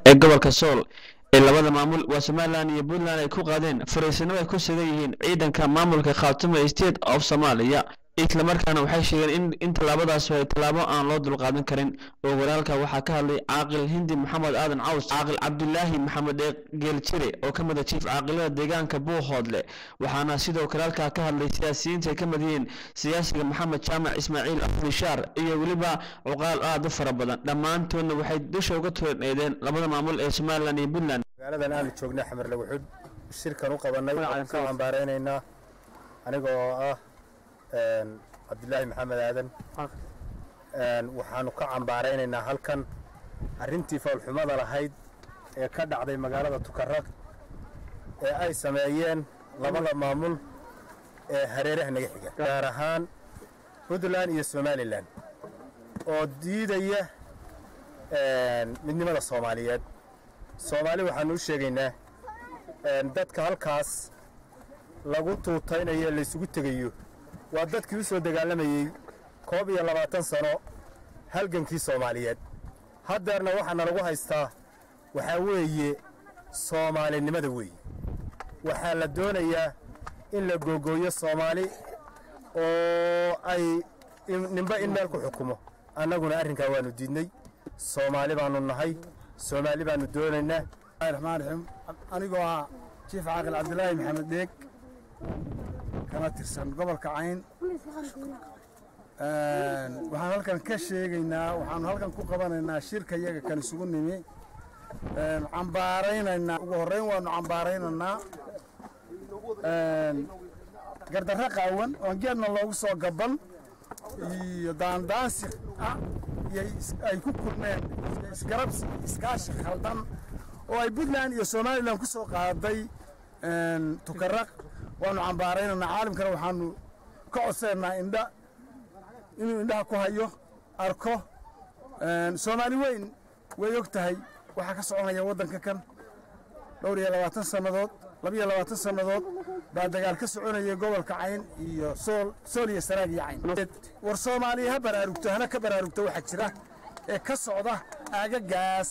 ee gobolka sool ee labada maamul waa somalilan iyo puntland ay ku qaadeen fariisinimo ay ku sugan yihiin ciidanka maamulka khaatumo state of soomaaliya islamarkaana waxay sheegeen in in tallaabadaas ay tallaabo aan loo dulqaadan karin oo walaalka waxaa ka hadlay caaqil hindi maxamed aadan caws caaqil cabdulaahi maxamed ee geeljire oo ka mid a jiif caaqilada deegaanka buuhoodle waxaana sidoo kale halkaa ka hadlay siyaasiyiinta ay ka mid yihiin siyaasiga maxamed jaamac ismaaciil afnishaar iyo weliba cuqaal aad u fara badan dhammaantoodna waxay dusha uga toorneedeen labada maamul ee somalilan iyo puntland magaaladan aanu joognay xamarle wuxuu shirkan u qabanay ka cambaaraynaynaa aniga oo ah cabdulaahi maxamed aadan waxaanu ka cambaaraynaynaa halkan arrintii foolxumada lahayd ee ka dhacday magaalada tukaraq ee ay sameeyeen labada maamul ee hareeraha naga xiga gaar ahaan puntland iyo somalilan oo diidaya midnimada soomaaliyeed soomaali waxaanu u sheegaynaa dadka halkaas lagu tuutaynayo laysugu tegayo waa dadkii u soo dagaalamayey koob iyo labaatan sano halgankii soomaaliyeed haddeerna waxaana lagu haystaa waxaa weeye soomaalinimada weeye waxaa la doonayaa in la googooyo soomaali oo ay ninba in meel ku xukumo annaguna arrinkaa waannu diidnay soomaali baannu nahay soomaali baannu doonaynaa raxmaan raxiim anigoo ah jiif caaqil cabdilaahi maxamed dheeg kana tirsan gobolka cayn waxaan halkan ka sheegaynaa waxaanu halkan ku qabanaynaa shirka iyaga kan isugu nimi cambaaraynaynaa ugu horreyn waanu cambaaraynaynaa gardarro qaawan oon geedna loogu soo gaban iyo daandaansi ah iyo ay ku kulmeen isgarabsi iskaashi khaldan oo ay puntland iyo somalilan ku soo qaaday tukaraq waanu cambaaraynaynaa caalamkana waxaanu ka codseennaa indha inuu indhaha ku hayo arko soomaali weyn way og tahay waxaa ka soconaya waddanka kan dhowr iyo labaatan sannadood labiyo labaatan sannadood baa dagaal ka soconaya gobolka cayn iyo sool sool iyo sanaag iyo cayn war soomaaliya ha baraarugto hana ka baraarugto waxaa jira ee ka socda aagagaas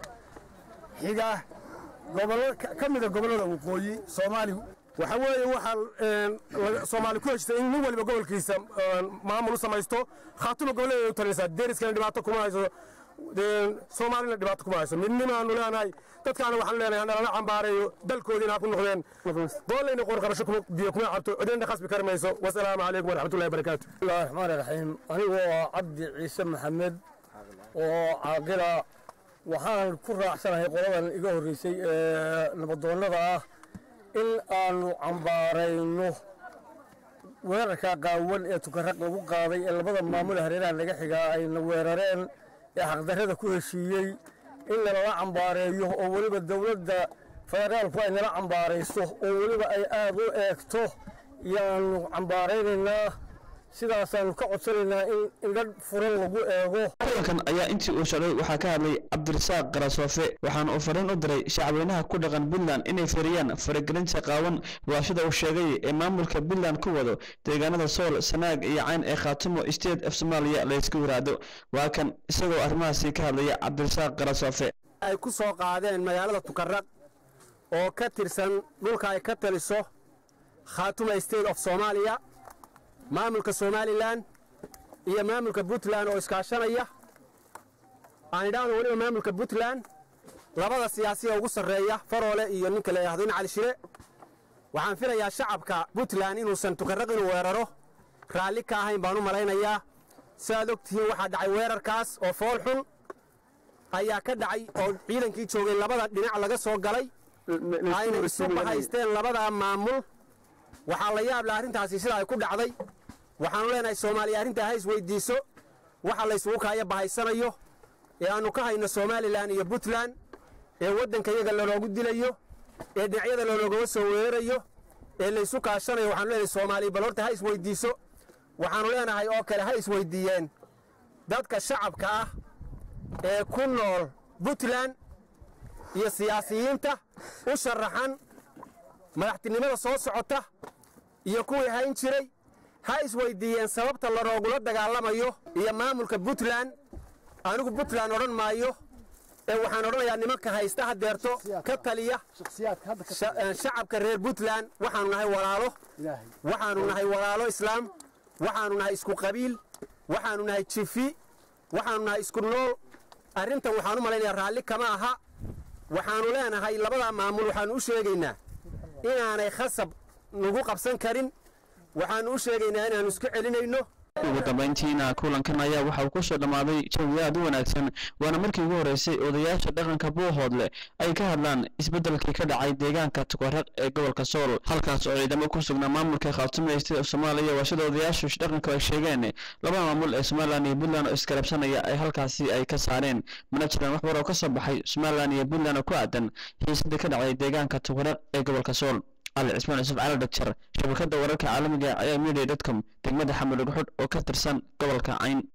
xiga gobollo ka mida gobollada waqooyi soomaaligu waxa weeye waxaa soomaali ku heshitay in nin waliba gobolkiisa maamul u samaysto khaatuma goboleeda u talinaysaa deriskana dhibaato kuma hayso soomaalina dhibaato kuma hayso midnimaanu leenahay dadkaana waxaan leenahay nalala cambaareeyo dalkoodiina ha ku noqdeen goolayna qoorqabasho biyo kuma cabto cidina khasbi kari mayso wasalaamu calaykum waraxmatullahi barakaatu bismillahi raxmaani raxiim anigoo ah cabdi ciise maxamed oo caaqila waxaan ku raacsanahay qoladan iga horreysay ee nabadoonnada ah in aanu cambaarayno weerarka qaawan ee tukaraq lagu qaaday ee labada maamul hareeraha naga xigaa ayna weerareen ee xaqdarrada ku heshiiyey in nalala cambaareeyo oo weliba dowladda federaalku ay nala cambaarayso oo weliba ay aad u eegto yaanu cambaaraynaynaa sidaasaanu ka codsanaynaa in indha furan lagu eego kulankan ayaa intii uu socday waxaa ka hadlay cabdirasaaq qarasoofe waxaana uu fariin u diray shacweynaha ku dhaqan puntland inay firiyaan faragelinta qaawan waashada uu sheegay ee maamulka puntland ku wado deegaanada sool sanaag iyo cayn ee khaatumo state of soomaaliya laysku yiraahdo waa kan isagoo arrimahaasi ka hadlaya cabdirasaaq qarasoofe ay ku soo qaadeen magaalada tukaraq oo ka tirsan dhulka ay ka taliso khaatuma state of soomaaliya maamulka somalilan iyo maamulka puntland oo iskaashanaya aan idhaahdo weliba maamulka puntland labada siyaasiya ugu sarreeya faroole iyo ninka la yidhahdo in cali shire waxaan filayaa shacabka puntland inuusan tukarraq inuu weeraro raalli ka ahayn baan u malaynayaa sidaad og tihiin waxaa dhacay weerarkaas oo fool xun ayaa ka dhacay oo ciidankii joogay labada dhinac laga soo galay ayna isu bahaysteen labada maamul waxaa la yaab leh arrintaasi sida ay ku dhacday waxaanu leenahay soomaaliya arrintaa ha isweydiiso waxa la isugu kaaya bahaysanayo ee aannu ka hayno somalilan iyo puntland ee waddanka iyaga laloogu dilayo ee dhinacyada laloogaga soo weerarayo ee laysu kaashanayo waxaanu leenahay soomaaliya bal horta ha isweydiiso waxaannu leenahay oo kale ha isweydiiyeen dadka shacabka ah ee ku nool puntland iyo siyaasiyiinta u sharaxan madaxtinimada soo socota iyo kuwii hayn jiray ha isweydiiyeen sababta laroogula dagaalamayo iyo maamulka puntland anigu puntland odhan maayo ee waxaan odhanayaa nimanka haysta hadeerto ka taliya shakhsiyaadka hadda ka sha- eh, shacabka reer puntland waxaanu nahay walaalo ilaahay waxaanu nahay walaalo islaam waxaanu nahay isku qabiil waxaanu nahay jifi waxaanu nahay isku nool arrintan waxaan u malaynayaa raalli kama aha waxaanu leenahay labadaa maamul waxaanu u sheegaynaa inaanay khasab nagu qabsan karin waxaanu u sheegaynaa inaanu isku celinayno ugu dambayntiina kulankan ayaa waxa uu ku soo dhammaaday jawi aad u wanaagsan waana markii ugu horreysay odayaasha dhaqanka buuhoodle ay ka hadlaan isbeddelkii ka dhacay deegaanka tukaraq ee gobolka sool halkaas oo ciidamo ku sugnaa maamulka khaatume state of soomaaliya waa sida odayaashu dhaqanka ay sheegeen labada maamul ee somalilan iyo puntland oo iskarabsanaya ay halkaasi ay ka saareen mana jiraan wax war oo ka soo baxay somalilan iyo puntland oo ku aadan xiisadii ka dhacday deegaanka tukaraq ee gobolka sool ali cismaan yusuf cali dhagjar shabakada wararka caalamiga ayaa media dotcom degmada xamud dhagxudh oo ka tirsan gobolka cayn